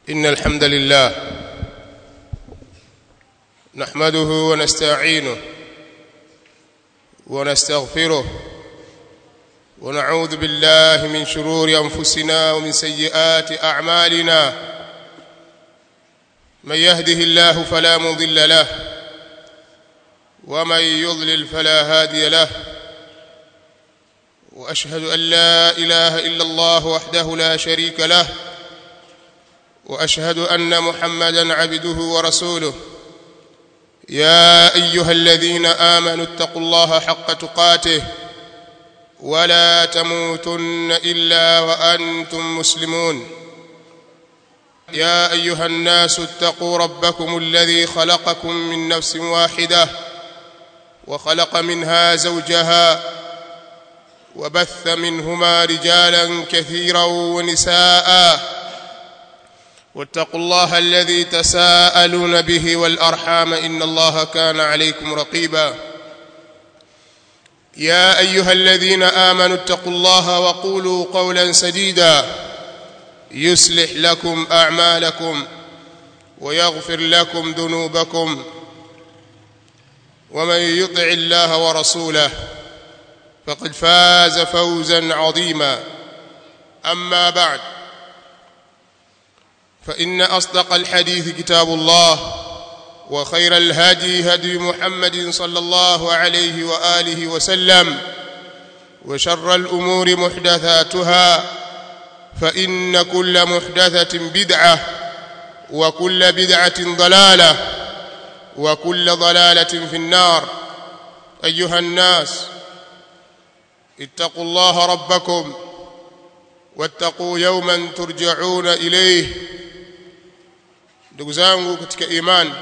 إن الحمد لله نحمده ونستعينه ونستغفره ونعوذ بالله من شرور أنفسنا ومن سيئات أعمالنا من يهده الله فلا مضل له ومن يضلل فلا هادي له واشهد ان لا اله الا الله وحده لا شريك له واشهد ان محمدا عبده ورسوله يا ايها الذين امنوا اتقوا الله حق تقاته ولا تموتن الا وانتم مسلمون يا ايها الناس اتقوا ربكم الذي خلقكم من نفس واحده وخلق منها زوجها وبث منهما رجالا كثيرا ونساء واتقوا الله الذي تساءلون به والارحام ان الله كان عليكم رقيبا يا ايها الذين امنوا اتقوا الله وقولوا قولا سديدا يصلح لكم اعمالكم ويغفر لكم ذنوبكم ومن يطع الله ورسوله فقد فاز فوزا عظيما اما بعد فان اصدق الحديث كتاب الله وخير الهدي هدي محمد صلى الله عليه واله وسلم وشر الامور محدثاتها فان كل محدثه بدعه وكل بدعه ضلاله وكل ضلاله في النار ايها الناس اتقوا الله ربكم واتقوا يوما ترجعون اليه ndugu zangu katika imani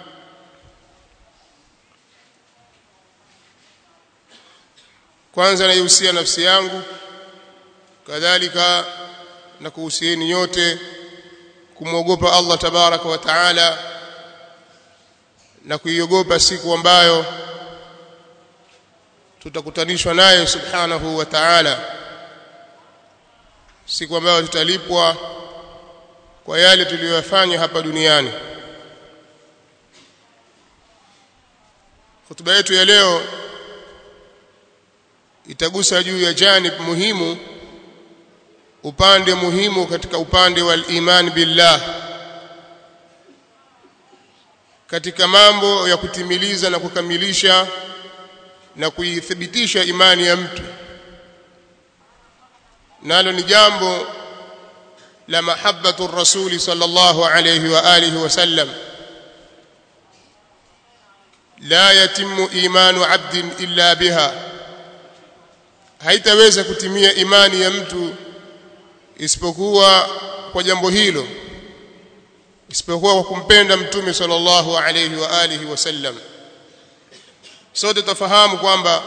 kwanza naihusia nafsi yangu kadhalika na kuhusieni nyote kumwogopa Allah tabaraka wa taala na kuiogopa siku ambayo tutakutanishwa naye subhanahu wa ta'ala siku ambayo tutalipwa kwa yale tuliyoyafanya hapa duniani hotuba yetu ya leo itagusa juu ya janib muhimu upande muhimu katika upande wa iman billah katika mambo ya kutimiliza na kukamilisha na kuithibitisha imani ya mtu nalo ni jambo la mahabbatu rasuli sallallahu alayhi wa alihi wasallam la yatimu imanu abdin illa biha haitaweza kutimia imani ya mtu isipokuwa kwa jambo hilo isipokuwa kwa kumpenda mtume sallallahu alayhi wa alihi wasallam sote tafahamu kwamba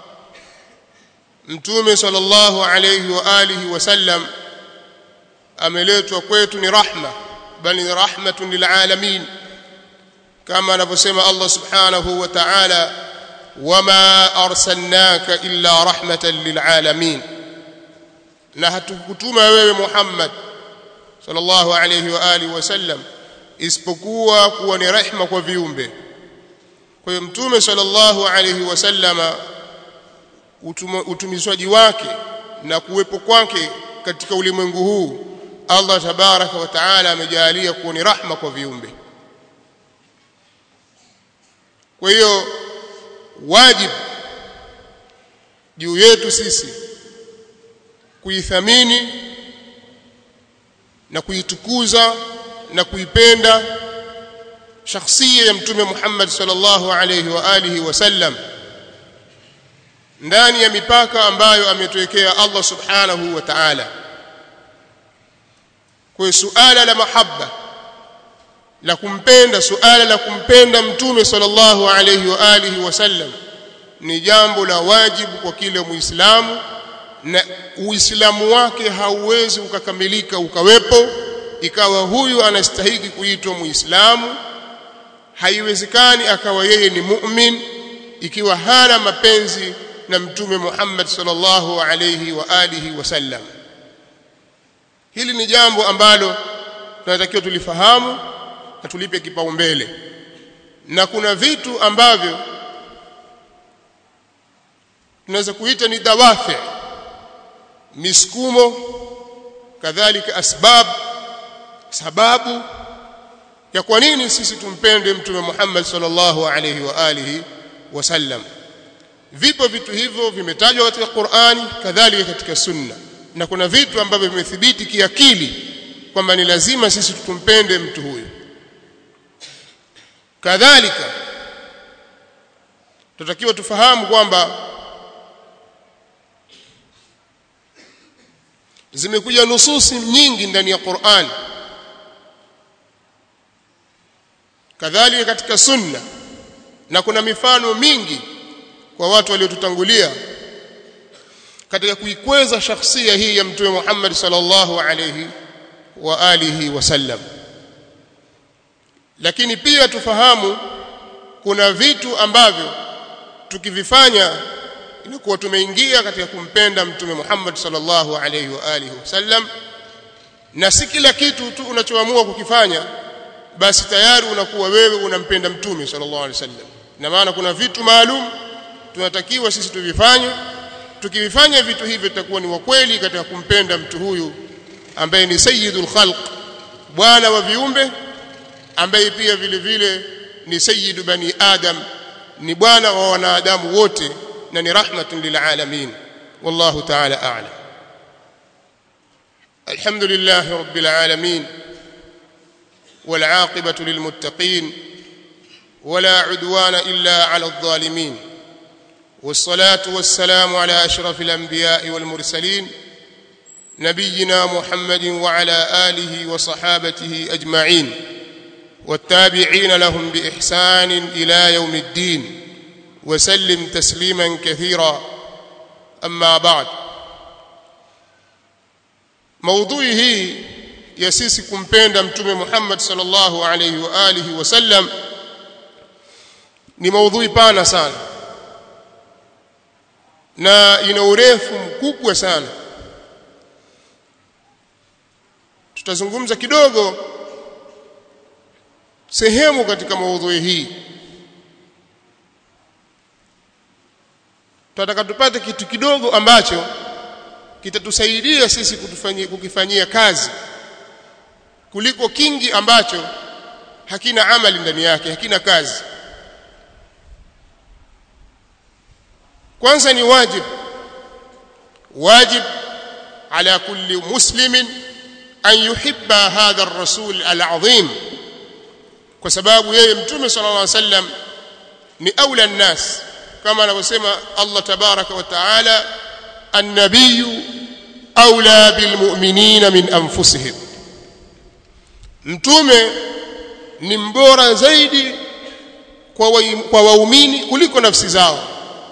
mtume sallallahu alayhi wa alihi wasallam ameletwa kwetu ni rahma bali ni rahmatun lilalamin kama anavyosema Allah subhanahu wa ta'ala wama arsalnaka illa rahmatan lilalamin na hatukutuma wewe Muhammad sallallahu alayhi wa alihi wasallam isipokuwa kuwa ni rehma kwa viumbe kwa hiyo mtume sallallahu alayhi wasallama utumizwaji wake na kuwepo kwake katika ulimwengu huu Allah tabaraka wa taala amejalia kuwa ni rahma kwa viumbe kwa hiyo wajib juu yetu sisi kuithamini na kuitukuza na kuipenda shakhsia ya mtume Muhammad sallallahu alayhi wa alihi wasallam ndani ya mipaka ambayo ametuwekea Allah subhanahu wa ta'ala kwa suala la mahabba la kumpenda suala la kumpenda mtume sallallahu alayhi wa alihi wasallam ni jambo la wajibu kwa kila muislamu na uislamu wake hauwezi ukakamilika ukawepo ikawa huyu anastahili kuitwa muislamu haiwezekani akawa yeye ni mu'min ikiwa hana mapenzi na mtume Muhammad sallallahu alayhi wa alihi wasallam hili ni jambo ambalo tunatakiwa tulifahamu na tulipe kipaumbele na kuna vitu ambavyo tunaweza kuita ni dawafi misukumo kadhalika asbab sababu ya kwa nini sisi tumpende mtume Muhammad sallallahu alayhi wa alihi wasallam vipo vitu hivyo vimetajwa katika Qur'ani kadhalika katika sunna na kuna vitu ambavyo vimethibiti kiakili kwamba ni lazima sisi tumpende mtu huyu kadhalika tutakiwa tufahamu kwamba zimekuja nususi nyingi ndani ya Qur'an kadhalika katika sunna na kuna mifano mingi kwa watu waliotutangulia katika kuikweza shakhsia hii ya mtume Muhammad sallallahu alayhi wa alihi wasallam lakini pia tufahamu kuna vitu ambavyo tukivifanya inakuwa tumeingia katika kumpenda mtume Muhammad sallallahu alayhi wa alihi wasallam na si kila kitu tu unachoamua kukifanya basi tayari unakuwa wewe unampenda mtume sallallahu alayhi wasallam na maana kuna vitu maalum tunatakiwa sisi tuvifanye tukivifanya vitu hivyo tutakuwa ni wa kweli katika kumpenda mtu huyu ambaye ni sayyidul khalq bwana wa viumbe ambaye pia vile vile ni sayyidu bani adam ni bwana wa wanadamu wote na ni rahmatun lil alamin wallahu ta'ala a'lam alhamdulillah rabbil alamin والعاقبة للمتقين ولا عدوان إلا على الظالمين والصلاة والسلام على أشرف الأنبياء والمرسلين نبينا محمد وعلى آله وصحابته أجمعين والتابعين لهم بإحسان إلى يوم الدين وسلم تسليما كثيرا أما بعد موضوعه ya sisi kumpenda mtume Muhammad sallallahu alayhi wa alihi wasallam ni maudhui pana sana na ina urefu mkubwa sana tutazungumza kidogo sehemu katika maudhui hii tunataka tupate kitu kidogo ambacho kitatusaidia sisi kutufanyia kukifanyia kazi kuliko kingi ambacho hakina amali ndani yake hakina kazi kwanza ni wajib wajib ala kulli muslimin an yuhibba hadha ar-rasul al-azim kwa sababu yeye mtume sallallahu alaihi wasallam ni aula an-nas kama anavyosema Allah tabaraka wa taala an-nabiyyu aula bil mu'minina min anfusihim mtume ni mbora zaidi kwa wa, kwa waumini kuliko nafsi zao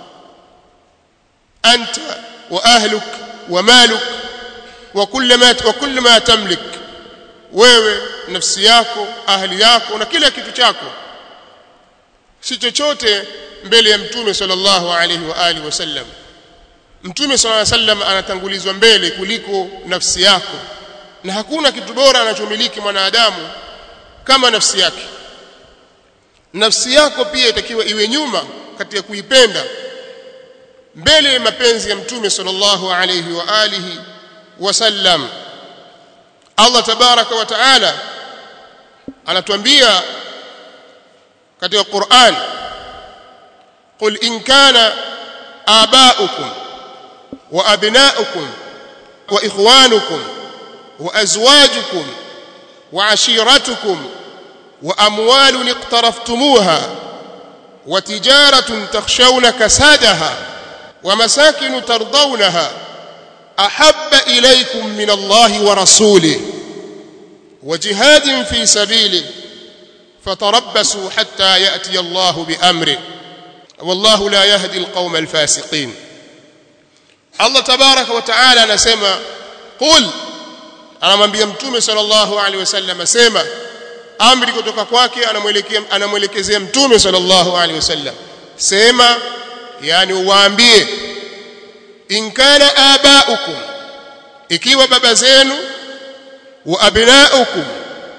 anta wa ahluk wa maluk wa kullu ma wa kullu ma tamlik wewe nafsi yako ahli yako na kila kitu chako si chochote mbele ya mtume sallallahu alaihi wa alihi wasallam mtume sallallahu alaihi wasallam anatangulizwa mbele kuliko nafsi yako na hakuna kitu bora anachomiliki mwanadamu kama nafsi yake nafsi yako pia itakiwa iwe nyuma katika kuipenda mbele ya mapenzi ya mtume sallallahu alayhi wa alihi wasallam Allah tabaraka wa taala anatuambia katika Qur'an قل إن كان آباؤكم وأبناؤكم وإخوانكم وازواجكم وعشيرتكم واموال اقترفتموها وتجاره تخشون كسادها ومساكن ترضونها احب اليكم من الله ورسوله وجهاد في سبيله فتربصوا حتى ياتي الله بامره والله لا يهدي القوم الفاسقين الله تبارك وتعالى نسمع قل anamwambia mtume sallallahu alaihi wasallam asema amri kutoka kwake anamwelekea anamwelekezea mtume sallallahu alaihi wasallam sema yani uwaambie in kana abaukum ikiwa baba zenu wa abnaukum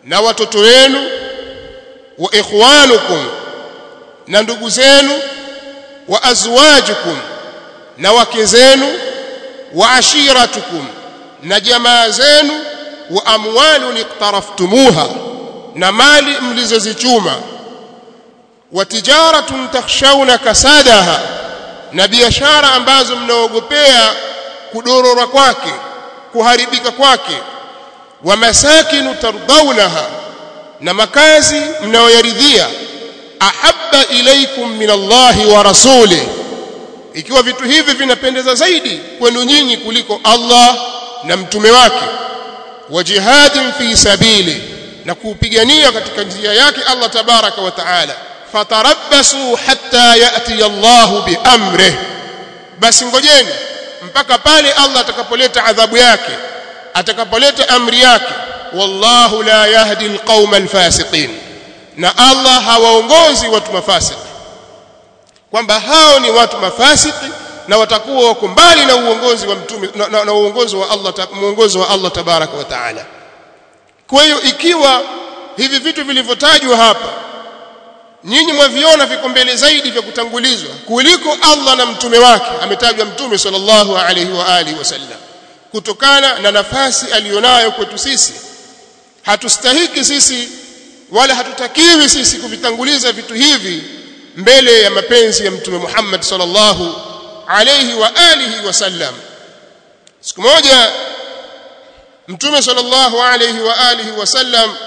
na watoto wenu wa ikhwanukum na ndugu zenu wa azwajukum na wake zenu wa ashiratukum na jamaa zenu wa amwalun iqtaraftumuha na mali mlizozichuma wa tijaratun takhshawna kasadaha na biashara ambazo mnaogopea kudorora kwake kuharibika kwake wa masakinu tardawnaha na makazi mnayoyaridhia ahabba ilaykum min Allahi wa rasulih ikiwa vitu hivi vinapendeza zaidi kwenu nyinyi kuliko Allah na mtume wake wa jihadin fi sabili na kuupigania katika njia yake Allah tabaraka wa taala fatarabbasu hatta yati Allah biamrih basi ngojeni mpaka pale Allah atakapoleta adhabu yake atakapoleta amri yake wallahu la yahdi alqauma alfasiqin na Allah hawaongozi watu mafasiki kwamba hao ni watu mafasiki na watakuwa wako mbali na uongozi wa mtume na, na, na uongozi wa Allah muongozo wa Allah tabaraka wa taala kwa hiyo ikiwa hivi vitu vilivyotajwa hapa nyinyi mwaviona viko mbele zaidi vya kutangulizwa kuliko Allah na mtume wake ametajwa mtume sallallahu alaihi wa alihi wasallam kutokana na nafasi aliyonayo kwetu sisi hatustahiki sisi wala hatutakiwi sisi kuvitanguliza vitu hivi mbele ya mapenzi ya mtume Muhammad sallallahu alayhi wa alihi wasallam siku moja mtume sallallahu alayhi wa alihi wasallam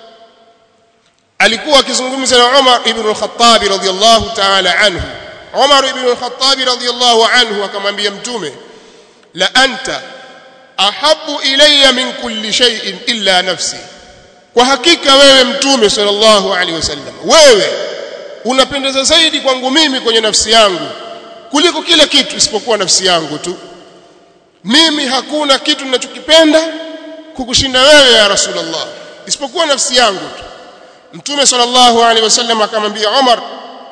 alikuwa akizungumza na Umar ibn al-Khattab radhiyallahu ta'ala anhu Umar ibn al-Khattab radhiyallahu anhu akamwambia mtume la anta ahabbu ilayya min kulli shay'in illa nafsi kwa hakika wewe mtume sallallahu alaihi wasallam wewe unapendeza zaidi kwangu mimi kwenye nafsi yangu kuliko kila kitu isipokuwa nafsi yangu tu mimi hakuna kitu ninachokipenda kukushinda wewe ya rasulullah isipokuwa nafsi yangu tu mtume sallallahu alaihi wasallam akamwambia Umar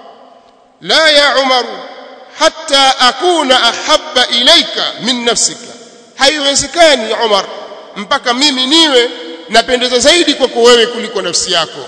la ya Umar hatta akuna ahabba ilaika min nafsika haiwezekani Umar mpaka mimi niwe napendeza zaidi kwako wewe kuliko nafsi yako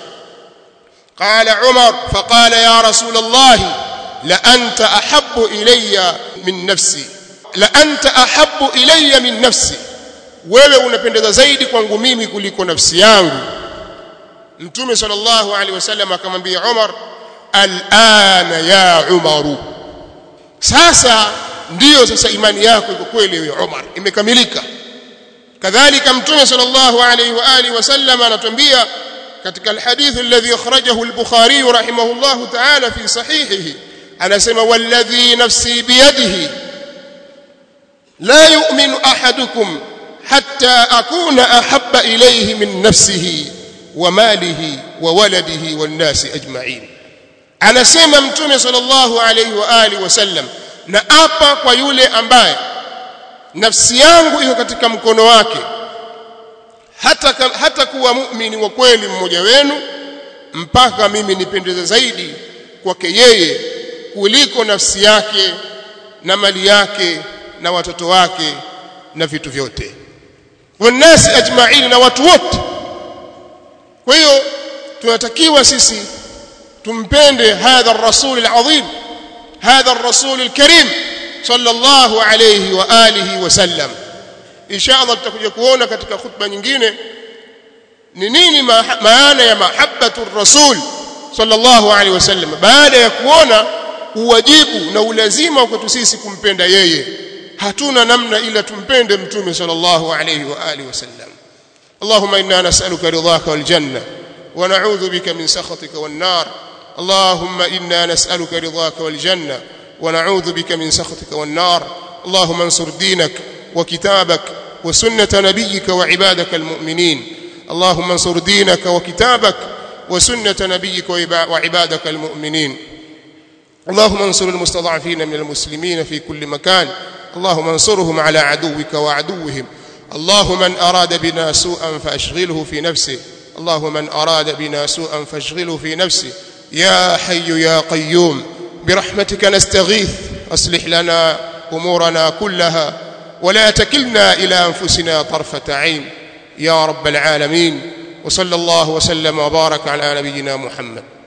قال عمر فقال يا رسول الله لأنت أحب إلي من نفسي لأنت أحب إلي من نفسي wewe unapendeza zaidi kwangu mimi kuliko nafsi yangu mtume sallallahu alaihi wasallam akamwambia Umar alana ya Umar sasa ndiyo sasa imani yako iko kweli wewe Umar imekamilika kadhalika mtume sallallahu alaihi wa alihi wasallam anatuambia katika alhadith alladhi akhrajahu al-Bukhari rahimahullah ta'ala fi sahihihi anasema walladhi nafsi biyadihi la yu'minu ahadukum hatta akuna ahabba ilayhi min nafsihi wa malihi wa waladihi wan nasi ajma'in anasema mtume sallallahu alayhi wa alihi wasallam na apa kwa yule ambaye nafsi yangu iko katika mkono wake hata hata kuwa muumini wa kweli mmoja wenu mpaka mimi nipendeze zaidi kwake yeye kuliko nafsi yake na mali yake na watoto wake na vitu vyote wanasi ajma'in na watu wote kwa hiyo tunatakiwa sisi tumpende hadha ar-rasul al-azim hadha ar-rasul al-karim sallallahu alayhi wa alihi wa sallam insha Allah tutakuja kuona katika khutba nyingine ni nini maana ya mahabbatu rasul sallallahu alaihi wasallam baada ya kuona uwajibu na ulazima kwetu sisi kumpenda yeye hatuna namna ila tumpende mtume sallallahu alaihi wa alihi wasallam اللهم انا نسالك رضاك والجنه ونعوذ بك من سخطك والنار اللهم انا نسالك رضاك والجنه ونعوذ بك من سخطك والنار اللهم انصر دينك وكتابك وسنة نبيك وعبادك المؤمنين اللهم انصر دينك وكتابك وسنة نبيك وعبادك المؤمنين اللهم انصر المستضعفين من المسلمين في كل مكان اللهم انصرهم على عدوك وعدوهم اللهم من أراد بنا سوءا فأشغله في نفسه اللهم من أراد بنا سوءا فاشغله في نفسه يا حي يا قيوم برحمتك نستغيث أصلح لنا أمورنا كلها ولا تكلنا إلى أنفسنا طرفة عين يا رب العالمين wa sallallahu wa sallama wa baraka ala nabiyyina Muhammad